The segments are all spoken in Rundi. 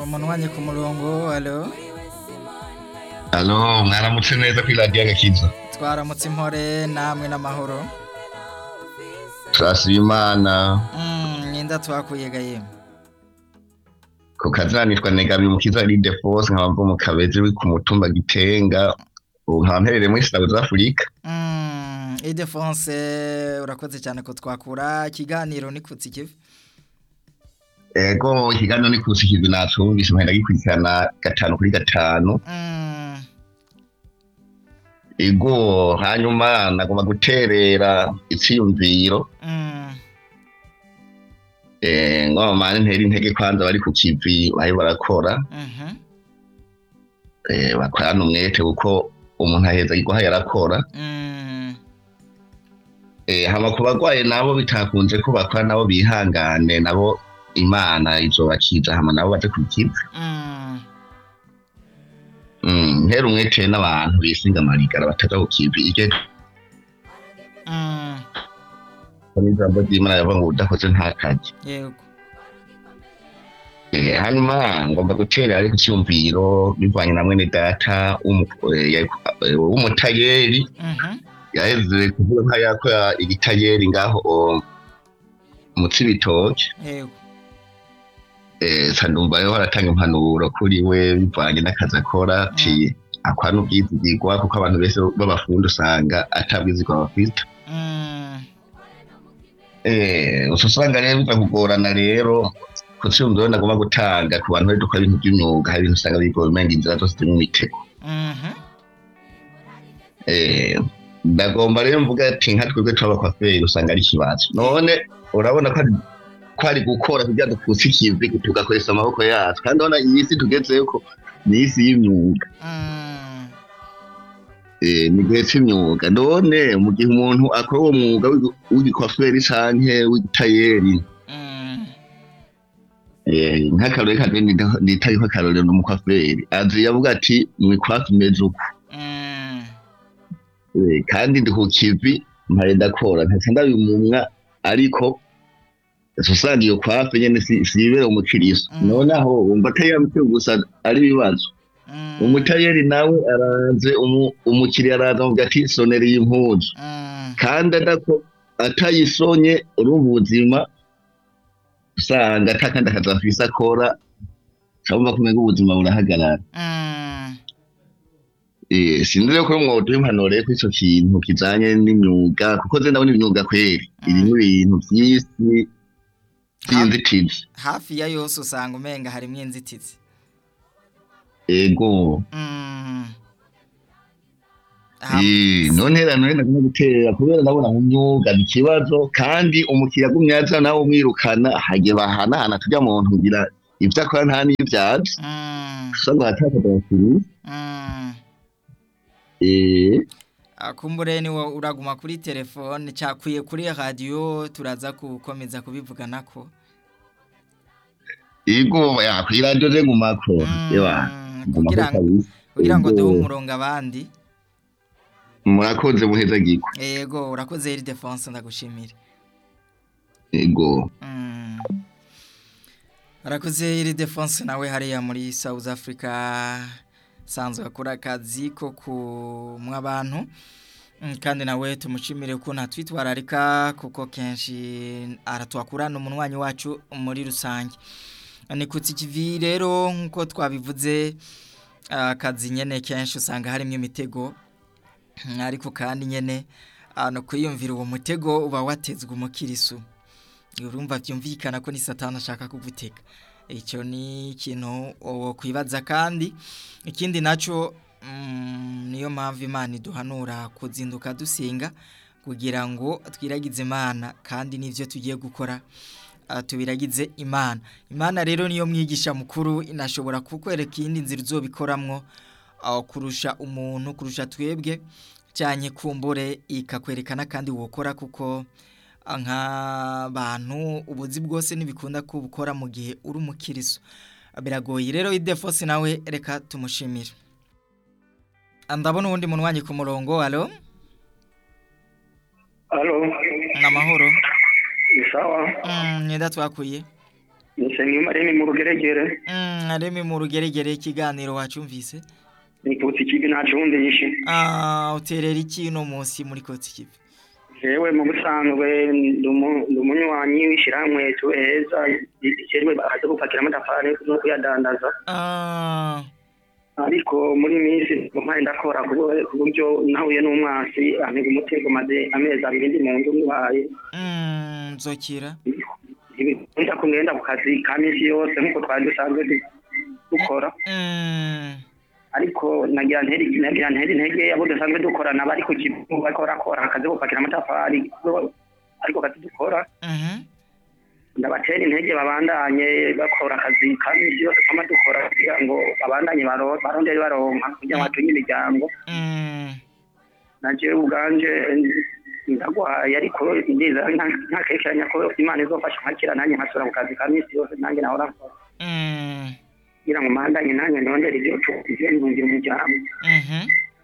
umunwanyi ku murongo alo Alo, mwaramutse neza kuri radiyo agakiza twaramutse impore namwe n'amahoro turasiba imana Mm, ninda twakuye gaye ku kazina nitwa negabi mukiza ride force nkaba mva mu kabezi uri ku mutumba gitenga ubu nkaba mperereye muri south africa Mm, Idefonse urakoze cyane ko twakura ikiganiro ni kutsi kivi ego ikiganiro ni kusi kivi natumvise mpenda gikurikirana gatanu kuri gatanu Mm, ego hanyuma nagomba guterera iciyumviro mm, eh, ngo mane ntera intege kwanza bari ku kivi bari barakora mhm, eh, bakorana umwete kuko umuntu aheza igwaha yarakora mm, Eh, hama ku bagwaye nabo bitakunze ko bakora nabo bihangane nabo imana izobakiza hama nabo baje kukiza mm, mm, ntera umwete n'abantu bisinga amarigara bataja ku kivi ije mm, kuri ijambo ry'imana yavuga ngo udakoze ntakaje yego Eh, hanyuma ngomba gutera ariko icyumviro bivanye na mwene data w'umu- eh, yari- eh, w'umutayeri Mhm, yaheze kuvuga nka yakora igitayeri ngaho o, mu cibitoke yego eh, sandumva rero baratanga impanuro kuri we bivanye n'akazi akora ci akwana ubwizigirwa kuko abantu bese b'abafundi usanga atabwizigwa bafite Mm, eh, uca usanga rero biza kugorana rero ku cyumviro ndagomba gutanga ku bantu bari dukora ibintu by'imyuga hari ibintu usanga bigoye umenga inzira zose zirimo imitego mhm, Eh, ndagomba rero mvuga ati nka twebwe tw'abakwaferi usanga ari ikibazo none urabona ko ari- ko ari gukora kugira dukuse ikivi tugakoresha amaboko yacu kandi urabona iyi si tugezeyo ko ni isi y'imyuga mm, Eh, ni igihe cy'imyuga none mu gihe umuntu akora uwo mwuga w'igi- w'igikwaferi canke w'igitayeri mm, eh, nk'akarore kanje nitariho akarorero n'umukwaferi azi yavuga ati mwikwafi meze uku mm, Eh, kandi ndi ku kivi mpaye ndakora ntaca ndabimumwa ariko uca usanga iyo kwafe nyene si- siyibera umukiriso Mm. noneho wumva atayamutse gusa ari ibibazo mm, umutayeri nawe araze umu- umukiriya araza avuga ati sonera iyi mpuzu mm, kandi adako atayisonye urumva ubuzima usanga atakandi akazi afise akora urumva ko umenga ubuzima burahagarara mm, Eh, sinzi rero ko mwoduha impanuro rero kuri ico kintu kijanye n'imyuga kuko ze ndabona imyuga kweri irimwo ibintu vy'isi vy'inzitizi hafi ya yose usanga umenga harimwo inzitizi ego Mm. Ha- Eh, none rero none nagomba gutera kubera ndabona mu myuga ni ikibazo kandi umukiriya agumye aza nawe umwirukana hage bahanahana turya muntu kugira ivyo akora nta n'ivyazi Mm, usanga hatakaza abakiriya mm. Eh, Ah, kumbure ni wo uraguma kuri telefone cakwiye kuri radio turaza gukomeza kubivuganako ego ya kw'iradiyo ze ngumako Mm, ewa kugira ngo ngumako kugira ngo Ego. duhe umurongo abandi murakoze muheza giko yego urakoze iri defense ndagushimira ego Mm. arakoze iri defense nawe hariya muri South Africa sanzwe akora akazi ko kumwa abantu Mm, kandi nawe tumushimire ko natwitwararika kuko kenshi aratwakurana umunwanyi wacu muri rusange ni kutsi kivi rero nkuko twabivuze akazi nyene kenshi usanga harimo imitego Mm, ariko kandi nyene ah, no kwiyumvira uwo mutego uba watezwe umukirisu urumva byumvikana ko ni satani ashaka kugutega icyo ni ikintu wo kwibaza kandi ikindi nacyo mm, niyo mpamvu imana iduhanura kuzinduka dusenga kugira ngo twiragize imana kandi n'ibyo tugiye gukora ah, tubiragize imana imana rero niyo mwigisha mukuru inashobora kukwereka iyindi nzira uzobikoramwo ah, kurusha umuntu kurusha twebwe cyane kumbure ikakwerekana kandi wokora kuko nk'abantu ubuzi bwose ntibikunda kubukora mu gihe uri umukiriso biragoye rero idefosi nawe reka tumushimire ndabona uwundi munwanyi ku murongo alo Halo, ni amahoro ni sawa. Mm, nyenda twakuye Nsengiyumva remi mu rugeregere Mm, aremi mu rugeregere ikiganiro wacumvise nikutse ikibi nacumvishe Ah, uterera iki no munsi muri kotsi kivi jewe mu busanzwe ndi umu- ndi umunywanyi w'ishirahamwe tuheza ricerwe baza gupakira amatafari no kuyadandaza Ah, ariko muri minsi mpaye ndakora ku bu- ku buryo nahuye n'umwasi ampiga umutego maze amezi abiri ndi mu nzu ndwaye mm, nzokira nza kungenda ku kazi ka minsi yose nk'uko twari dusanzwe du- dukora Mm, ariko nagira nteri nagira nteri intege abo dusanzwe dukorana bari ku kibuga bariko barakora akazi ko gupakira amatafari ariko kazi dukora mhm, ndabatera intege babandanye bakora akazi ka minsi yose twama dukora kugira ngo babandanye baro- barondere baronka kugira ngo batunge imiryango mm, naje ubwanje ndagwaye ariko ndiza nta- ntakekeranya ko imana izofasha nkakira nanjye nkasubira ku kazi ka minsi yose nanjye nahora nkora mm, kugira ngo mandanye nanjye ndondere ibyo tu- ibyo nzungira umuryango mhm,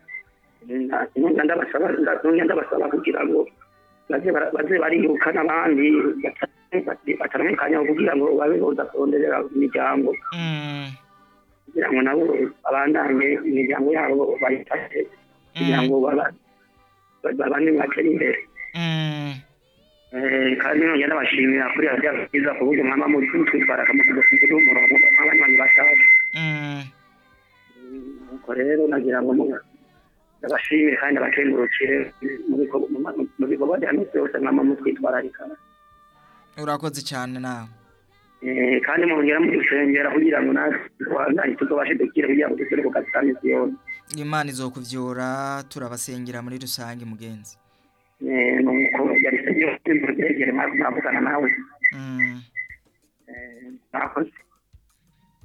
nongera ndabasaba nongera ndabasaba kugira ngo baze bara- baze bariruka n'abandi bataramukanya kugira ngo babe boza kuronderera imiryango mm, kugira ngo nabo babandanye imiryango yabo bayifashe kugira ngo baba- ba- babane batere imbere mm. Eh, kandi nongera ndabashimira kuri radiyo byiza ku buryo mwama muri twitwara akamutugufi umurongo nk'abanywanyi bashaje Mm, nuko rero nagira ngo mu- ndabashimire kandi ndabakengurukire mu bikorwa- mu ma- mu bikorwa bya minsi yose mwama mutwitwararika urakoze cyane nawe Eh, kandi mongera mudusengera kugira ngo natwe tubandanye tuzobashe dukire kugira ngo dusubire ku kazi ka minsi yose imana izokuvyura turabasengera muri rusange mugenzi Eh, nuko yari se yose mu rugeregere mwavugana nawe Mm. Eh, mwakoze